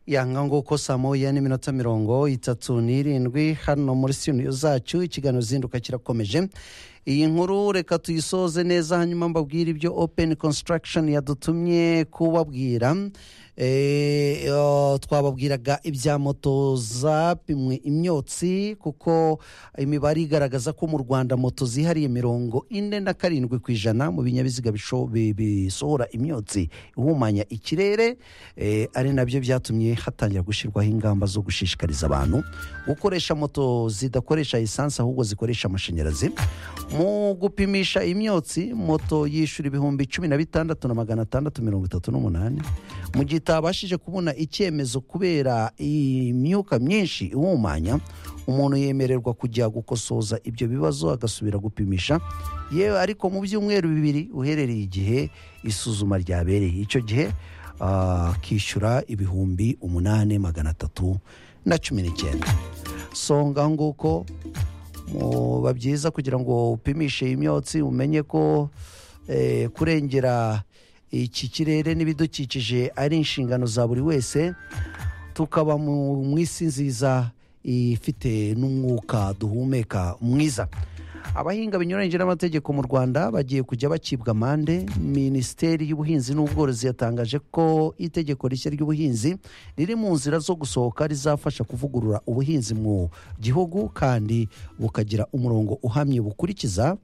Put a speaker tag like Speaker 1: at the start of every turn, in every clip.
Speaker 1: yanga nguko saa moya n'iminota mirongo itatu n'irindwi hano muri sitidiyo zacu ikiganiro zinduka kirakomeje iyi nkuru reka tuyisoze neza hanyuma mbabwire ibyo openi konsitaragishoni yadutumye kubabwira twababwiraga ibya moto zapimwe imyotsi kuko imibare igaragaza ko mu rwanda moto zihariye mirongo ine na karindwi ku ijana mu binyabiziga bisohora imyotsi ihumanya ikirere ari nabyo byatumye hatangira gushyirwaho ingamba zo gushishikariza abantu gukoresha moto zidakoresha esanse ahubwo zikoresha amashanyarazi mu gupimisha imyotsi moto yishyura ibihumbi cumi na bitandatu na magana atandatu mirongo itatu n'umunani mu gihe itabashije kubona icyemezo kubera imyuka myinshi ihumanya umuntu yemererwa kujya gukosoza ibyo bibazo agasubira gupimisha yewe ariko mu byumweru bibiri uherereye igihe isuzuma ryabereye icyo gihe akishyura ibihumbi umunani magana atatu na cumi n'icyenda songa nguko biba byiza kugira ngo upimishe imyotsi umenye ko kurengera iki kirere n'ibidukikije ari inshingano za buri wese tukaba mu isi nziza ifite n'umwuka duhumeka mwiza abahinga binyuranyije n'amategeko mu rwanda bagiye kujya bacibwa amande minisiteri y'ubuhinzi n'ubworozi yatangaje ko itegeko rishya ry'ubuhinzi riri mu nzira zo gusohoka rizafasha kuvugurura ubuhinzi mu gihugu kandi bukagira umurongo uhamye bukurikiza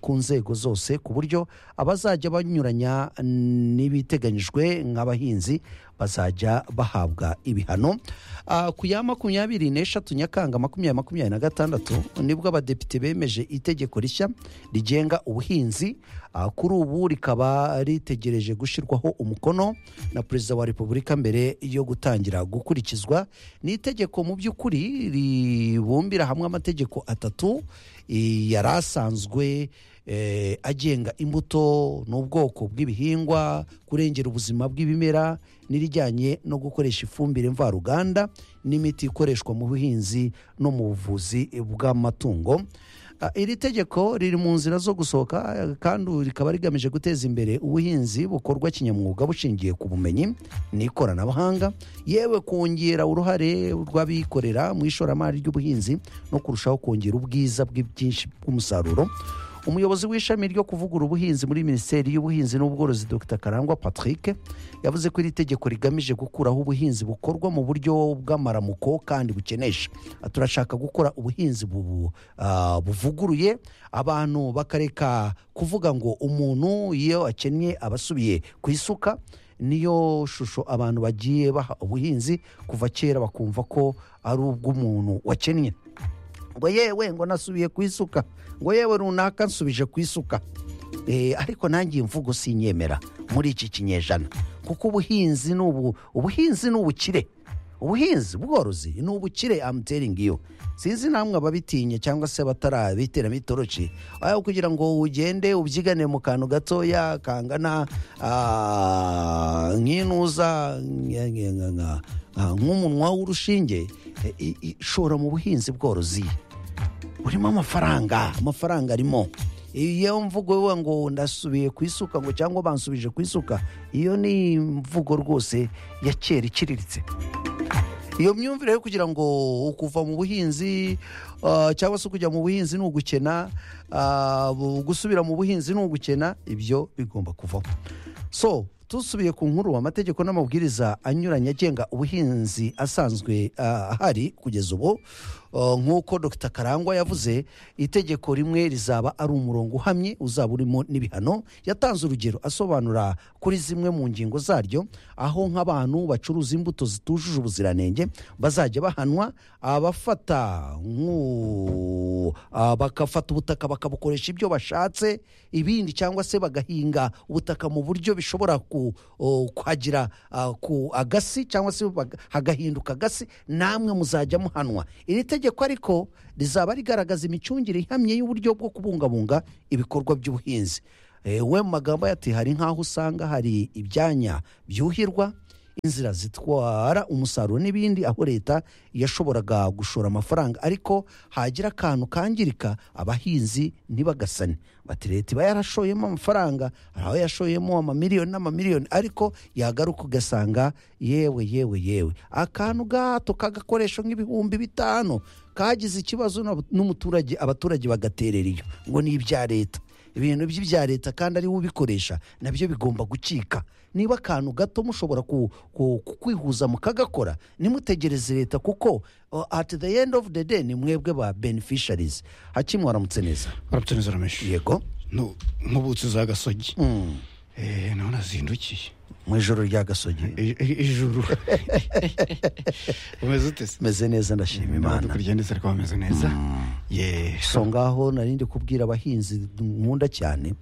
Speaker 1: ku nzego zose ku buryo abazajya banyuranya n'ibiteganyijwe nk'abahinzi bazajya bahabwa ibihano ku ya makumyabiri n'eshatu nyakanga makumyabiri makumyabiri na gatandatu nibwo abadepite bemeje itegeko rishya rigenga ubuhinzi kuri ubu rikaba ritegereje gushyirwaho umukono na perezida wa repubulika mbere yo gutangira gukurikizwa ni itegeko mu by'ukuri ribumbira hamwe amategeko atatu yari asanzwe agenga imbuto n'ubwoko bw'ibihingwa kurengera ubuzima bw'ibimera n'irijyanye no gukoresha ifumbire mvaruganda n'imiti ikoreshwa mu buhinzi no mu buvuzi bw'amatungo iri tegeko riri mu nzira zo gusohoka kandi rikaba rigamije guteza imbere ubuhinzi bukorwa kinyamwuga bushingiye ku bumenyi n'ikoranabuhanga yewe kongera uruhare rw'abikorera mu ishoramari ry'ubuhinzi no kurushaho kongera ubwiza bw'ibyinshi bw'umusaruro umuyobozi w'ishami ryo kuvugura ubuhinzi muri minisiteri y'ubuhinzi n'ubworozi dr karangwa patrick yavuze ko iri tegeko rigamije gukuraho ubuhinzi bukorwa mu buryo bw'amaramuko kandi bukenesha turashaka gukora ubuhinzi buvuguruye abantu bakareka kuvuga ngo umuntu iyo akennye abasubiye ku isuka niyo shusho abantu bagiye baha ubuhinzi kuva kera bakumva ko ari ubw'umuntu wakennye ngo yewe ngo nasubiye ku isuka ngo yewe runaka nsubije ku isuka ariko nange mvugo sinyemera muri iki kinyejana kuko ubuhinzi ni ubu ubuhinzi ni ubukire ubuhinzi bworozi ni ubukire amuteringi iyo sinzi namwe ababitinya cyangwa se abatarabiteramo itoroki aho kugira ngo ugende ubyigane mu kantu gatoya kangana nk'inuza nk'umunwa w'urushinge shora mu buhinzi bworozi burimo amafaranga amafaranga arimo iyo mvugo ngo ndasubiye ku isuka ngo cyangwa bansubije ku isuka iyo ni imvugo rwose ya kera iciriritse iyo myumvire yo kugira ngo kuva mu buhinzi cyangwa se kujya mu buhinzi ni ugukena gusubira mu buhinzi ni ugukena ibyo bigomba kuvaho so dusubiye ku nkuru amategeko n'amabwiriza anyuranye agenga ubuhinzi asanzwe ahari kugeza ubu nk'uko dr karangwa yavuze itegeko rimwe rizaba ari umurongo uhamye uzaba urimo n'ibihano yatanze urugero asobanura kuri zimwe mu ngingo zaryo aho nk'abantu bacuruza imbuto zitujuje ubuziranenge bazajya bahanwa abafata bagafata ubutaka bakabukoresha ibyo bashatse ibindi cyangwa se bagahinga ubutaka mu buryo bishobora kuhagira ku agasi cyangwa se hagahinduka agasi namwe muzajya muhanwa iri tegeko itegeko ariko rizaba rigaragaza imicungire ihamye y'uburyo bwo kubungabunga ibikorwa by'ubuhinzi we mu magambo yati hari nk'aho usanga hari ibyanya byuhirwa inzira zitwara umusaruro n'ibindi aho leta yashoboraga gushora amafaranga ariko hagira akantu kangirika abahinzi ntibagasane bati leta iba yarashoyemo amafaranga hari aho yashoyemo amamiliyoni n'amamiliyoni ariko yagaruka ugasanga yewe yewe yewe akantu gato kagakoresho nk'ibihumbi bitanu kagize ikibazo n'ab- n'umuturage abaturage bagaterera iyo ngo ni ibya leta ibintu by'ibya leta kandi ari we ubikoresha nabyo bigomba gucika niba akantu gato mushobora ku- ku- ku- kwihuza mukagakora nimutegereze leta kuko uh, at the end of the day ni mwebwe ba beneficiaries hakimu waramutse neza
Speaker 2: barabyemeza ramenshi
Speaker 1: yego
Speaker 2: nk'ubutsi za gasogi Eh, naho nazindukiye
Speaker 1: mu ijoro rya gasogi
Speaker 2: I- i- ijuru umeze ute se
Speaker 1: meze neza ndashima imana
Speaker 2: dukurikirane se ariko bameze neza ye
Speaker 1: so ngaho narindi kubwira abahinzi nkunda cyane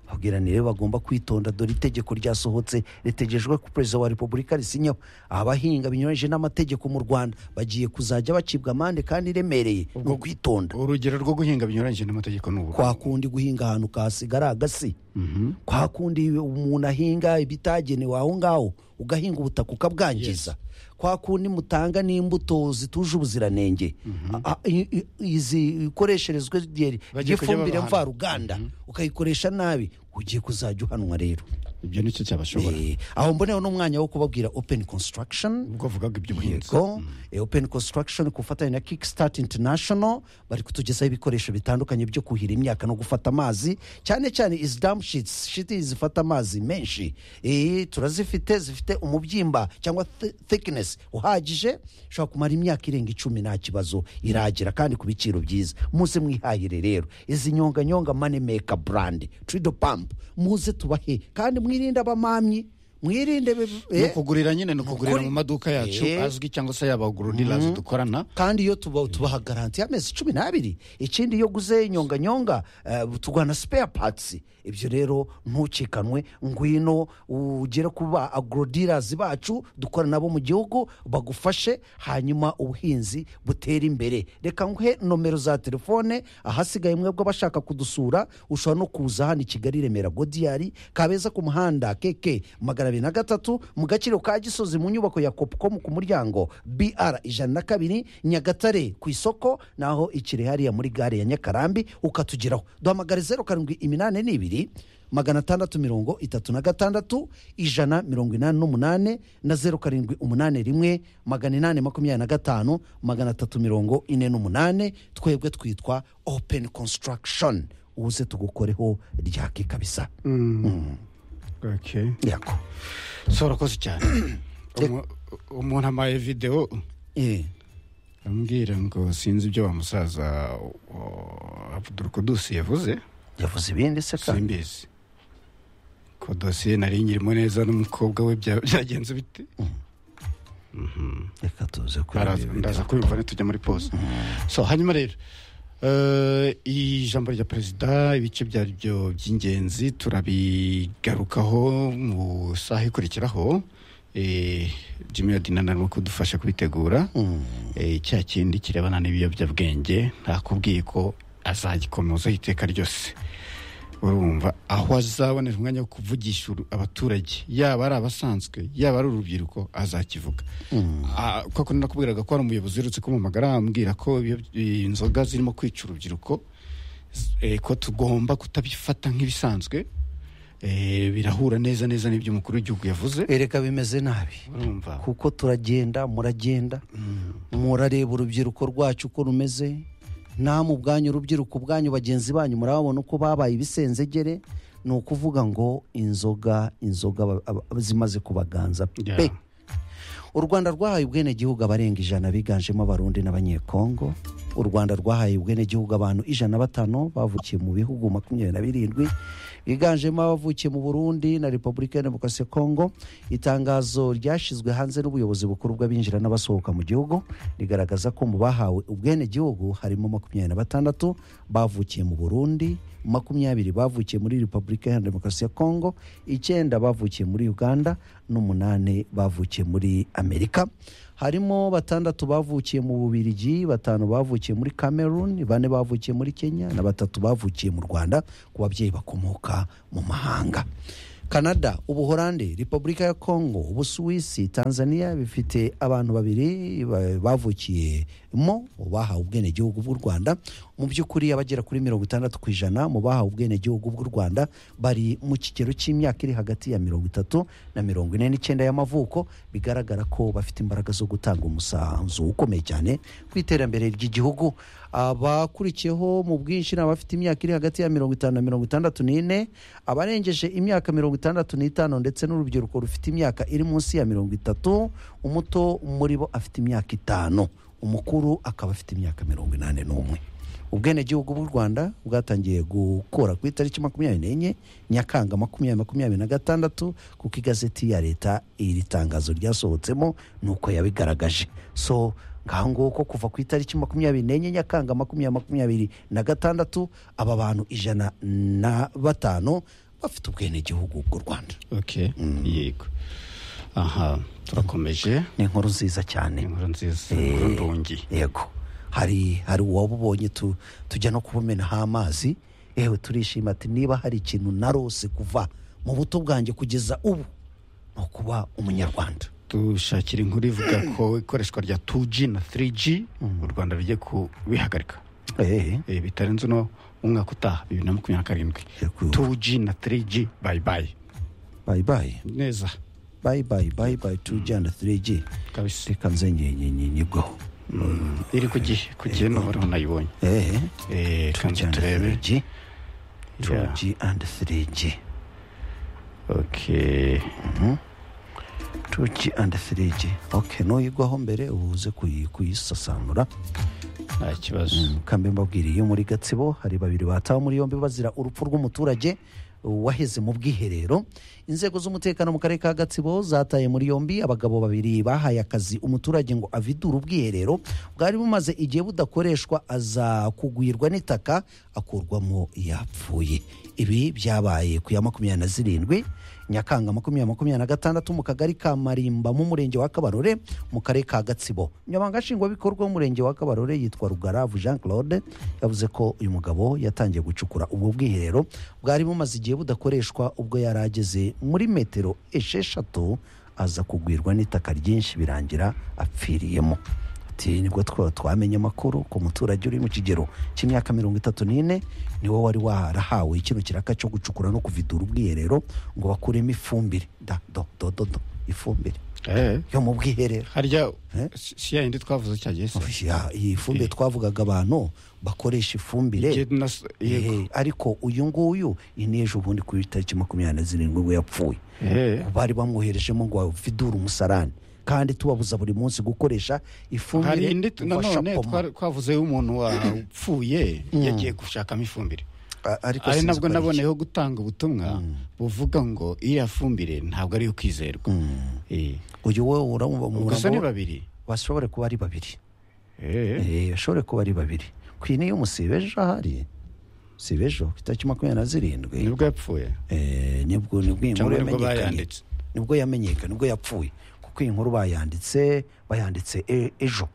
Speaker 1: babwira ni rero bagomba kwitonda dore itegeko ryasohotse ritegejwe ko perezida wa repubulika risinyaho abahinga binyuranyije n'amategeko mu rwanda bagiye kuzajya bacibwa amande kandi iremereye ni ukwitonda
Speaker 2: urugero rwo guhinga binyuranyije n'amategeko ni ubu
Speaker 1: kwa kundi guhinga ahantu kasigara agasi
Speaker 2: Mhm.
Speaker 1: kwa kundi umuntu ahinga ibitagenewe aho ngaho ugahinga ubutaka ukabwangiza kwa kundi mutanga n'imbuto zituje ubuziranenge A- a- i- i- izi ikoresherezwe rye-
Speaker 2: Bagiye kujya
Speaker 1: ry'ifumbire
Speaker 2: babahana.
Speaker 1: mvaruganda ukayikoresha nabi ugiye kuzajya uhanwa rero
Speaker 2: ibyo nicyo cyabashobora
Speaker 1: Eh, aho mboneho n'umwanya wo kubabwira open construction
Speaker 2: ubwo avugaga iby'ubuhinzi
Speaker 1: yego eh, open construction ku bufatanye na kickstart international bari kutugezaho ibikoresho bitandukanye byo kuhira imyaka no gufata amazi cyane cyane izi dam sheets shiti zifata amazi menshi Eh, turazifite zifite umubyimba cyangwa thi- thickness uhagije ushobora kumara imyaka irenga icumi nta kibazo iragira kandi ku biciro byiza muze mwihahire rero izi nyonganyonga money maker brand trido pump muze tubahe kandi mwirinde abamamyi mwirinde be-
Speaker 2: ni
Speaker 1: eh,
Speaker 2: ukugurira nyine ni ukugurira mu maduka yacu
Speaker 1: Eh.
Speaker 2: azwi cyangwa se yaba agururirazi dukorana
Speaker 1: kandi iyo tuba- tubaha garanti y'amezi cumi n'abiri ikindi iyo uguze inyonganyonga eh, tugana spare parts ibyo rero ntucikanwe ngwino ugere ku ba agrodirazi bacu dukora nabo mu gihugu bagufashe hanyuma ubuhinzi butere imbere reka nguhe nomero za telefone ahasigaye mwebwe abashaka kudusura ushobora no kuza hano i kigali i remera godiyari kabeza ku muhanda keke magana abiri na gatatu mu gaciro ka gisozi mu nyubako ya kopcom ku muryango br ijana na kabiri nyagatare ku isoko naho ikiri hariya muri gare ya nyakarambi ukatugeraho duhamagare zeru karindwi iminani n'ibiri magana atandatu mirongo itatu na gatandatu ijana mirongo inani n'umunane na zeru karindwi umunane rimwe magana inani makumyabiri na gatanu magana atatu mirongo ine n'umunane twebwe twitwa open construction uze tugukoreho ryake kabisa
Speaker 2: Okay.
Speaker 1: yako
Speaker 2: so urakoze cyane Umu- umuntu amaye videwo
Speaker 1: Eh,
Speaker 2: ambwira ngo sinzi ibyo wa musaza uh, Abdul Kudus yavuze
Speaker 1: yavuze ibindi se kandi
Speaker 2: simbizi ko dosiye nari nyirimo neza n'umukobwa we bya- byagenze bite
Speaker 1: reka tuze kureba
Speaker 2: Araza-
Speaker 1: ibindi.
Speaker 2: ndaza kubimva nitujya muri pause so hanyuma rero eh, ijambo rya perezida ibice byaryo by'ingenzi turabigarukaho mu saha ikurikiraho Eh, jimmy yadina narimo kudufasha kubitegura Eh, cya kindi kirebana n'ibiyobyabwenge ntakubwiye ko azagikomeza iteka ryose urumva aho azabonera umwanya wo kuvugisha uru- abaturage yaba ari abasanzwe yaba ari urubyiruko azakivuga Ah, koko nakubwiraga ko hari umuyobozi uherutse kumamagara ambwira ko ibyo- inzoga zirimo kwica urubyiruko z- eh, ko tugomba kutabifata nk'ibisanzwe Eh, birahura neza neza n'ibyo umukuru w'igihugu yavuze
Speaker 1: Eh, reka bimeze nabi
Speaker 2: urumva
Speaker 1: kuko turagenda muragenda murareba urubyiruko rwacu uko rumeze namwe ubwanyu urubyiruko ubwanyu bagenzi banyu murababona uko babaye ibisenzegere ni ukuvuga ngo inzoga inzoga ba- aba- aba- zimaze kubaganza
Speaker 2: Yeah.
Speaker 1: pe u rwanda rwahaye ubwenegihugu abarenga ijana biganjemo abarundi n'abanyekongo u rwanda rwahaye ubwenegihugu abantu ijana na batanu bavukiye mu bihugu makumyabiri na birindwi biganjemo abavukiye mu burundi na repubulika ya demokarasi ya kongo itangazo ryashyizwe hanze n'ubuyobozi bukuru bw'abinjira n'abasohoka mu gihugu rigaragaza ko mu bahawe ubwenegihugu harimo makumyabiri na batandatu bavukiye mu burundi makumyabiri bavukiye muri repubulika ya demokarasi ya kongo icyenda bavukiye muri uganda n'umunani bavukiye muri amerika harimo batandatu bavukiye mu bubirigi batanu bavukiye muri cameroon bane bavukiye muri kenya na batatu bavukiye mu rwanda ku babyeyi bakomoka mu mahanga canada ubuhorande repubulika ya kongo ubusuwisi tanzania bifite abantu babiri ba- bavukiyemo bahawe ubwenegihugu bw'u rwanda mu by'ukuri abagera kuri mirongo itandatu ku ijana mu bahawe ubwenegihugu bw'u rwanda bari mu kigero cy'imyaka iri hagati ya mirongo itatu na mirongo ine n'icyenda y'amavuko bigaragara ko bafite imbaraga zo gutanga umusanzu ukomeye cyane ku iterambere ry'igihugu abakurikiyeho mu bwinshi ni abafite imyaka iri hagati ya mirongo itanu na mirongo itandatu n'ine abarengeje imyaka mirongo itandatu n'itanu ndetse n'urubyiruko rufite imyaka iri munsi ya mirongo itatu umuto muri bo afite imyaka itanu umukuru akaba afite imyaka mirongo inani n'umwe ubwenegihugu bw'u rwanda bwatangiye gukora ku itariki makumyabiri n'enye nyakanga makumyabiri makumyabiri na gatandatu kuko igazeti ya leta iri tangazo ryasohotsemo ni uko yabigaragaje so ngaho nguko kuva ku itariki makumyabiri n'enye nyakanga makumyabiri makumyabiri na gatandatu aba bantu ijana na batanu bafite ubwenegihugu bw'u rwanda
Speaker 2: ok yego aha turakomeje
Speaker 1: ni inkuru nziza cyane
Speaker 2: inkuru nziza
Speaker 1: Eh.
Speaker 2: inkuru ndungi
Speaker 1: yego hari hari uwabubonye tu, tujya no kubumenaho amazi yewe turishima ati niba hari ikintu narose kuva mu buto bwanjye kugeza ubu ni ukuba umunyarwanda
Speaker 2: dushakira inkuru ivuga ko ikoreshwa rya 2G na 3G u Rwanda rugiye kubihagarika
Speaker 1: Eh,
Speaker 2: Eh, bitarenze uno umwaka utaha bibiri na makumyabiri na karindwi
Speaker 1: Yego.
Speaker 2: 2G na 3G bayi bayi
Speaker 1: bye bye
Speaker 2: neza
Speaker 1: bye bye bye bye tujyana 3G
Speaker 2: kabisa
Speaker 1: reka nze nye- nye- nye- nyigwaho
Speaker 2: iri ku gihe ku gihe n'uhoraho nayibonye
Speaker 1: Eh,
Speaker 2: Eh, kandi
Speaker 1: tujyana
Speaker 2: turebe
Speaker 1: 3G
Speaker 2: Yeah.
Speaker 1: 2G and 3G
Speaker 2: ok
Speaker 1: tuki and 3G okay nuyigwaho mbere uze kuyi- kuyisasanura
Speaker 2: nta kibazo
Speaker 1: kambi mbabwiriye iyo muri gatsibo hari babiri batawe muri yombi bazira urupfu rw'umuturage waheze mu bwiherero inzego z'umutekano mu karere ka gatsibo zataye muri yombi abagabo babiri bahaye akazi umuturage ngo avidure ubwiherero bwari bumaze igihe budakoreshwa aza kugwirwa n'itaka akurwamo yapfuye ibi byabaye ku ya makumyabiri na zirindwi nyakanga makumyabiri makumyabiri na gatandatu mu kagari ka marimba mu murenge wa kabarore mu karere ka gatsibo nyamanga nshingwabikorwa w'umurenge wa kabarore yitwa rugaravu jean claude yavuze ko uyu mugabo yatangiye gucukura ubwo bwiherero bwari bumaze igihe budakoreshwa ubwo yari ageze muri metero esheshatu aza kugwirwa n'itaka ryinshi birangira apfiriyemo ati nibwo twaba twamenye amakuru ku muturage uri mu kigero cy'imyaka mirongo itatu n'ine niwe wari warahawe kino kiraka cyo gucukura no kuvidura ubwiherero ngo bakuremo ifumbire da do do do do ifumbire
Speaker 2: Eh,
Speaker 1: yo mu bwiherero
Speaker 2: harya
Speaker 1: Eh?
Speaker 2: si si ya yindi twavuze cya gihe se
Speaker 1: Ya, iyi fumbire twavugaga abantu bakoresha
Speaker 2: Igihe
Speaker 1: ifumbire
Speaker 2: nas- yego
Speaker 1: Eh, ariko uyu nguyu iyi ni ejo ubundi ku itariki makumyabiri na zirindwi ubwo yapfuye
Speaker 2: Eh,
Speaker 1: bari bamwoherejemo ngo avidure umusarani kandi tubabuza buri munsi gukoresha
Speaker 2: hari
Speaker 1: ifumbire
Speaker 2: indi
Speaker 1: ubasha
Speaker 2: nanone
Speaker 1: poma.
Speaker 2: twari- twavuze y'umuntu wapfuye yagiye gushakamo ifumbire
Speaker 1: A- ariko
Speaker 2: ari
Speaker 1: sinzi
Speaker 2: nabwo
Speaker 1: ko ari iki.
Speaker 2: naboneyeho gutanga ubutumwa buvuga ngo iriya fumbire ntabwo ari iyo kwizerwa Eh,
Speaker 1: uyu wowe uramubona
Speaker 2: gusa ni babiri
Speaker 1: bashobore kuba ari babiri
Speaker 2: Eh,
Speaker 1: Eh, bashobore kuba ari babiri ku iyi niyo musibe ejo ahari sibe ejo ku itariki makumyabiri na zirindwi
Speaker 2: nibwo yapfuye
Speaker 1: Eh, nibwo nibwo iyi nkuru
Speaker 2: Cyangwa nibwo
Speaker 1: yamenyekanye.
Speaker 2: bayanditse.
Speaker 1: nibwo yamenyekanye nibwo yapfuye kuko iyi nkuru bayanditse bayanditse e- ejo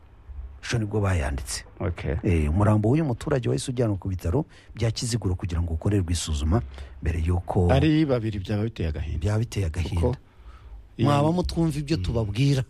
Speaker 1: ejo nibwo bayanditse
Speaker 2: okay
Speaker 1: Eh, umurambo w'uyu muturage wahise ujyanwa ku bitaro bya kiziguro kugira ngo ukorerwe isuzuma mbere y'uko
Speaker 2: ari babiri byaba biteye agahinda
Speaker 1: byaba biteye agahinda
Speaker 2: Kuko-
Speaker 1: mwaba mutwumva ibyo tubabwira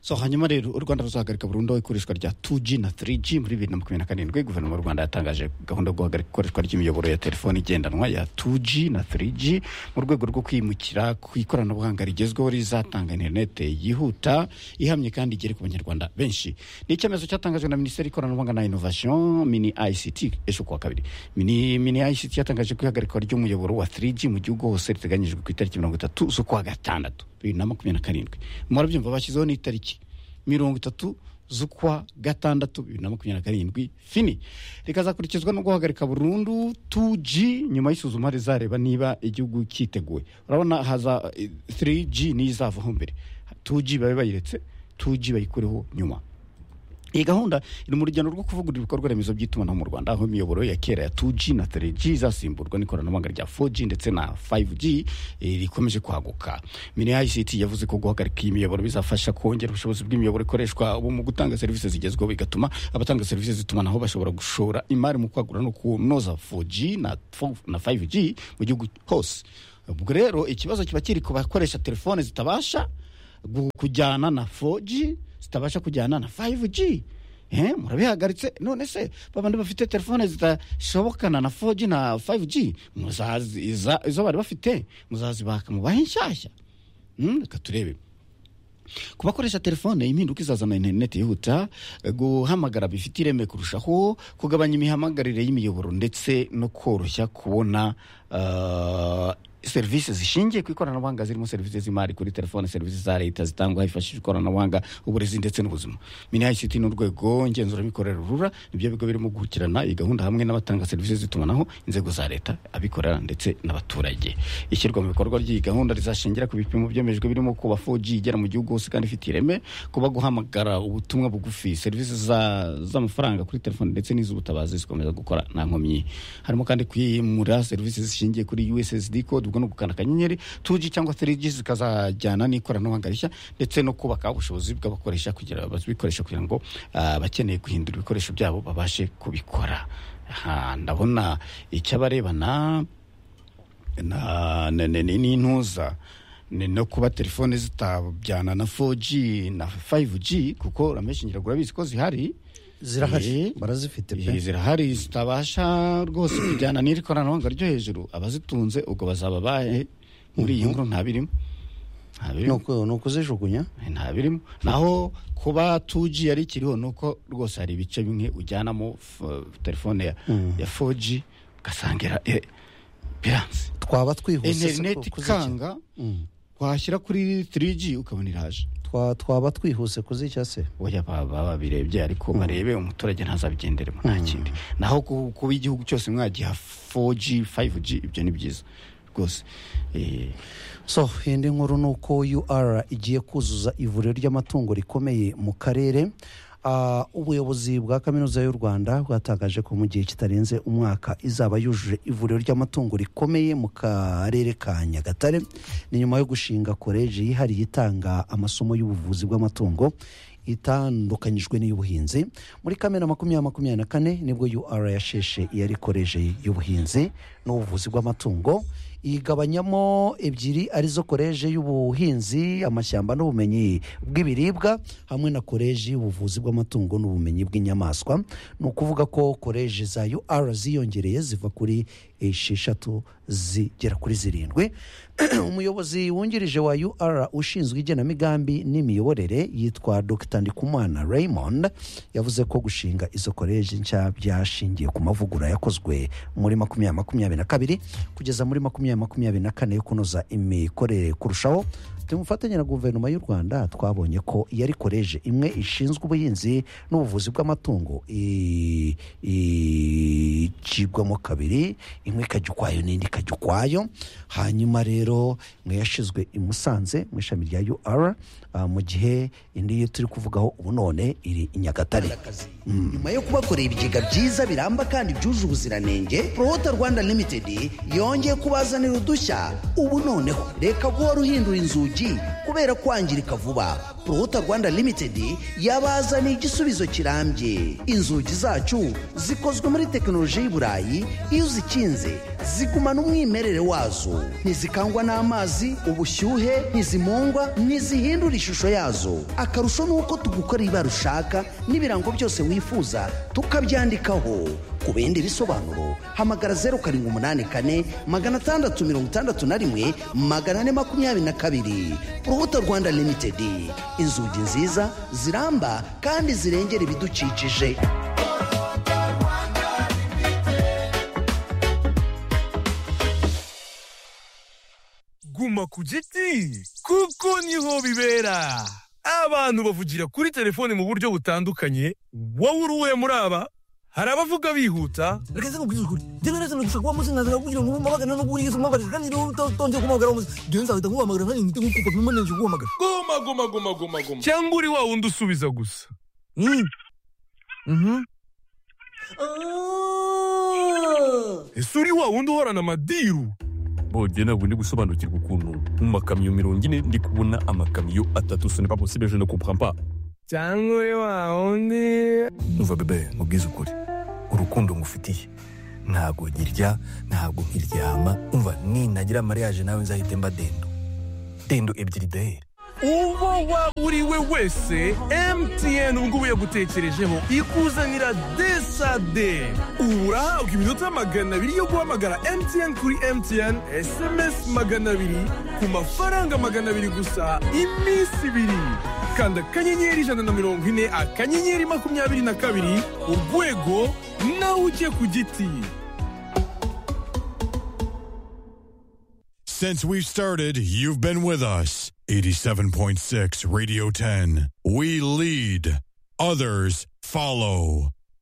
Speaker 2: so hanyuma rero u rwanda ruzahagarika burundu ikoreshwa rya 2g na 3g muri bibiri na makumyabiri na karindwi guverinoma y'u rwanda yatangaje gahunda yo guhagarika ikoreshwa ry'imiyoboro ya telefoni igendanwa ya 2g na 3g mu rwego rwo kwimukira ku ikoranabuhanga rigezweho rizatanga interinete yihuta ihamye kandi igere ku banyarwanda benshi ni icyemezo cyatangajwe na minisiteri y'ikoranabuhanga na inovation mini ict ejo kuwa kabiri mini, mini ict yatangaje ko ihagarikwa ry'umuyoboro wa 3g mu gihugu hose riteganyijwe ku itariki mirongo itatu z'ukwa gatandatu bibiri na makumyabiri na karindwi murabyumva bashyizeho n'itariki mirongo itatu z'ukwa gatandatu bibiri na makumyabiri na karindwi fini rikazakurikizwa no guhagarika burundu 2g nyuma y'isuzuma rizareba niba igihugu cyiteguye urabona haza eh, 3g niyo izavaho mbere 2g babe bayiretse 2g bayikureho nyuma iyi gahunda iri mu rugendo rwo kuvugurura ibikorwa remezo by'itumanaho mu rwanda aho imiyoboro ya kera ya 2g na 3g izasimburwa n'ikoranabuhanga rya 4g ndetse na 5g eh, rikomeje kwaguka mini ict yavuze ko guhagarika iyi miyoboro bizafasha kongera ubushobozi bw'imiyoboro ikoreshwa ubu mu gutanga serivisi zigezweho bigatuma abatanga serivisi z'itumanaho bashobora gushora imari mu kwagura no kunoza 4g na 4 na 5g mu gihugu hose ubwo rero ikibazo kiba kiri ku bakoresha telefone zitabasha gu- kujyana na 4G zitabasha kujyana na 5G Eh, murabihagaritse none se babandi bafite telefone zitashobokana na 4G na 5G muzazi iza- izo bari bafite muzazibaka mubahe nshyashya Mm, reka turebe ku bakoresha telefone impinduka izazana interineti yihuta guhamagara bifite ireme kurushaho kugabanya imihamagarire y'imiyoboro ndetse no koroshya kubona ah, serivisi zishingiye ku ikoranabuhanga zirimo serivisi z'imari kuri telefone serivisi za leta zitangwa hifashishijwe ikoranabuhanga uburezi ndetse n'ubuzima minisiti n'urwego ngenzuramikorere rura nibyo bigo birimo gukurikirana iyi gahunda hamwe n'abatanga serivisi z'itumanaho inzego za leta abikorera ndetse n'abaturage ishyirwa mu bikorwa ry'iyi gahunda rizashingira ku bipimo byemejwe birimo kuba 4G igera mu gihugu hose kandi ifite ireme kuba guhamagara ubutumwa bugufi serivisi za- z'amafaranga kuri telefoni ndetse n'iz'ubutabazi zikomeza gukora nta nkomyi harimo kandi kwimura serivisi zishingiye kuri USSD code ubwo no gukanda akanyenyeri 2G cyangwa 3G zikazajyana n'ikoranabuhanga rishya ndetse no kubaka ubushobozi bw'abakoresha kugira bazikoresha kugira ngo ah, abakeneye guhindura ibikoresho byabo babashe kubikora Aha, ndabona icyabarebana na na- na- ni- n'intuza ni no kuba telefone zitabajyana na 4G na 5G kuko rameshi ngira ngo urabizi ko zihari
Speaker 1: zirahari
Speaker 2: Eh,
Speaker 1: barazifite
Speaker 2: eh,
Speaker 1: pe
Speaker 2: zirahari zitabasha rwose kujyana n'iri koranabuhanga ryo hejuru abazitunze ubwo bazaba bahe muri iyi nkuru ntabirimo
Speaker 1: ni
Speaker 2: ntabirimo
Speaker 1: uku- ni ukuzijugunya
Speaker 2: ntabirimo naho kuba 2G yari ikiriho ni uko rwose hari ibice bimwe ujyanamo f- telefone ya, ya 4G ugasanga biranze
Speaker 1: twaba twihuse se
Speaker 2: interineti
Speaker 1: ku- kuzicya
Speaker 2: ikanga washyira kuri 3G ukabona iraje
Speaker 1: Twa- twaba twihuse kuzicya se
Speaker 2: oya baba babirebye ariko barebe umuturage ntazabigenderemo nta kindi naho ku- kuba igihugu cyose mwagiha 4G 5G ibyo ni byiza rwose Eh,
Speaker 1: so indi nkuru ni uko ur igiye kuzuza ivuriro ry'amatungo rikomeye mu karere Ah, ubuyobozi bwa kaminuza y'u rwanda bwatangaje ko mu gihe kitarenze umwaka izaba yujuje ivuriro ry'amatungo rikomeye mu karere ka nyagatare ni nyuma yo gushinga koleji yihariye itanga amasomo y'ubuvuzi bw'amatungo itandukanyijwe n'iy'ubuhinzi muri kamena makumyabiri makumyabiri na kane nibwo ur yasheshe iyari koleji y'ubuhinzi n'ubuvuzi bw'amatungo igabanyamo ebyiri arizo koleji y'ubuhinzi amashyamba n'ubumenyi bw'ibiribwa hamwe na koleji y'ubuvuzi bw'amatungo n'ubumenyi bw'inyamaswa ni ukuvuga ko koleji za ur ziyongereye ziva kuri esheshatu zigera kuri zirindwi umuyobozi wungirije wa ur ushinzwe igenamigambi n'imiyoborere yitwa dr ndikumana raymond yavuze ko gushinga izo koleji nshya byashingiye ku mavugurura yakozwe muri makumyabiri makumyabiri na kabiri kugeza muri makumyabiri makumyabiri na kane yo kunoza imikorere kurushaho tumufatanya na guverinoma y'u rwanda twabonye ko yari koleji imwe ishinzwe ubuhinzi n'ubuvuzi bw'amatungo i- icibwamo kabiri imwe ikajya ukwayo n'indi ikajya ukwayo hanyuma rero imwe yashyizwe i musanze mu ishami rya ur ah, mu gihe indi turi kuvugaho ubu none iri i nyagatare
Speaker 3: nyuma yo kubakorera ibigega byiza biramba kandi byuje ubuziranenge prohota rwanda limited yongeye kubazanira udushya ubu noneho reka guhora uhindura inzugi kubera kwangirika vuba prohota rwanda limited yabazaniye igisubizo kirambye inzugi zacu zikozwe muri tekinoloji y'i burayi iyo uzikinze zigumana umwimerere wazo ntizikangwa n'amazi ubushyuhe ntizimungwa ntizihindura ishusho yazo akarusho ni uko tugukorera ibara ushaka n'ibirango byose wifuza tukabyandikaho ku bindi bisobanuro hamagara zeru karindwi umunani kane magana atandatu mirongo itandatu na rimwe magana ane makumyabiri na kabiri urubuto rwanda limitedi inzugi nziza ziramba kandi zirengera ibidukikije
Speaker 4: guma ku giti kuko niho bibera abantu bavugira kuri telefone mu buryo butandukanye wowe uri uwe muri aba hari abavuga bihuta
Speaker 5: reka nze nkubwire ukuri njyewe neza nugushaka uwo munsi nkaza kugira ngo umpamagara no kuba yigeze umpamagara kandi niba utongeye kumpamagara uwo munsi njyewe nzahita nkuhamagara nanjye ngite nkukupa pima nanjye kuguhamagara
Speaker 4: goma goma goma goma goma cyangwa uri wa wundi usubiza gusa
Speaker 5: Mm. Mhm.
Speaker 4: ese uri wa wundi uhorana amadiru
Speaker 6: bongeye ntabwo ndi gusobanukirwa ukuntu mu makamyo mirongo ine ndi kubona amakamyo atatu ce n'est pas possible je ne comprends pas
Speaker 4: cyangwa uri wa wundi
Speaker 6: umva bebe mubwize ukuri urukundo ngufitiye
Speaker 5: ntabwo nkirya ntabwo nkiryama umva ninagira mariage nawe nzahite mba dendo dendo ebyiri deheri
Speaker 4: uwo waba uri we wese mtn ubu ngubu yagutekerejeho ikuzanira desade ubu urahabwa iminota magana abiri yo guhamagara mtn kuri mtn sms magana abiri ku mafaranga magana abiri gusa iminsi ibiri kanda akanyenyeri ijana na mirongo ine akanyenyeri makumyabiri na kabiri urwego nawe ujye ku giti
Speaker 7: Since we've started, you've been with us. 87.6 Radio 10. We lead, others follow.